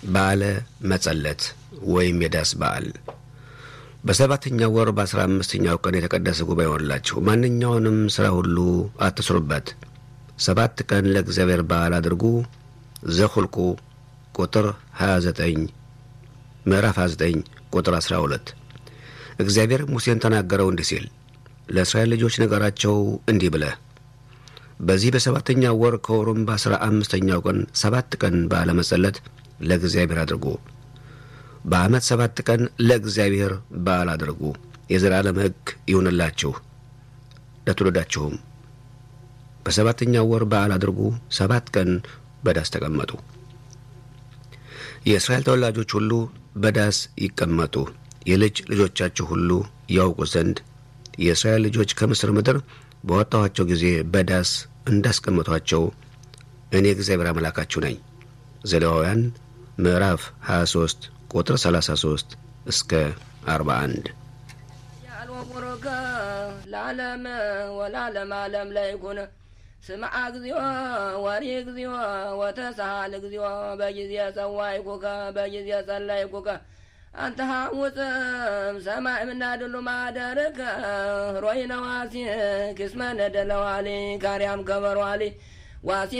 በዓለ መጸለት ወይም የዳስ በዓል በሰባተኛው ወር በአስራ አምስተኛው ቀን የተቀደሰ ጉባኤ ይሆንላችሁ። ማንኛውንም ሥራ ሁሉ አትስሩበት። ሰባት ቀን ለእግዚአብሔር በዓል አድርጉ። ዘሁልቁ ቁጥር 29 ምዕራፍ 29 ቁጥር 12 እግዚአብሔር ሙሴን ተናገረው እንዲህ ሲል ለእስራኤል ልጆች ነገራቸው እንዲህ ብለህ በዚህ በሰባተኛው ወር ከወሩም በአስራ አምስተኛው ቀን ሰባት ቀን በዓለ መጸለት ለእግዚአብሔር አድርጉ። በዓመት ሰባት ቀን ለእግዚአብሔር በዓል አድርጉ። የዘላለም ሕግ ይሁንላችሁ ለትውልዳችሁም። በሰባተኛው ወር በዓል አድርጉ። ሰባት ቀን በዳስ ተቀመጡ። የእስራኤል ተወላጆች ሁሉ በዳስ ይቀመጡ። የልጅ ልጆቻችሁ ሁሉ ያውቁ ዘንድ የእስራኤል ልጆች ከምስር ምድር በወጣኋቸው ጊዜ በዳስ እንዳስቀመጧቸው እኔ እግዚአብሔር አምላካችሁ ነኝ። ዘሌዋውያን ምዕራፍ 23 ቁጥር 33 እስከ 41 ያልወሙሩከ ለዓለም ወላለም ዓለም ለይኩን ስምዓ እግዚኦ ወሪ እግዚኦ ወተሳሃል እግዚኦ በጊዜ ጸዋይኩከ በጊዜ ጸለይኩከ አንተ ሐሙፅም ሰማይ ምናድሉ ማደርከ ሮይ ነዋሲ ክስመ ነደለዋሊ ካርያም ከበሯሊ ዋሲ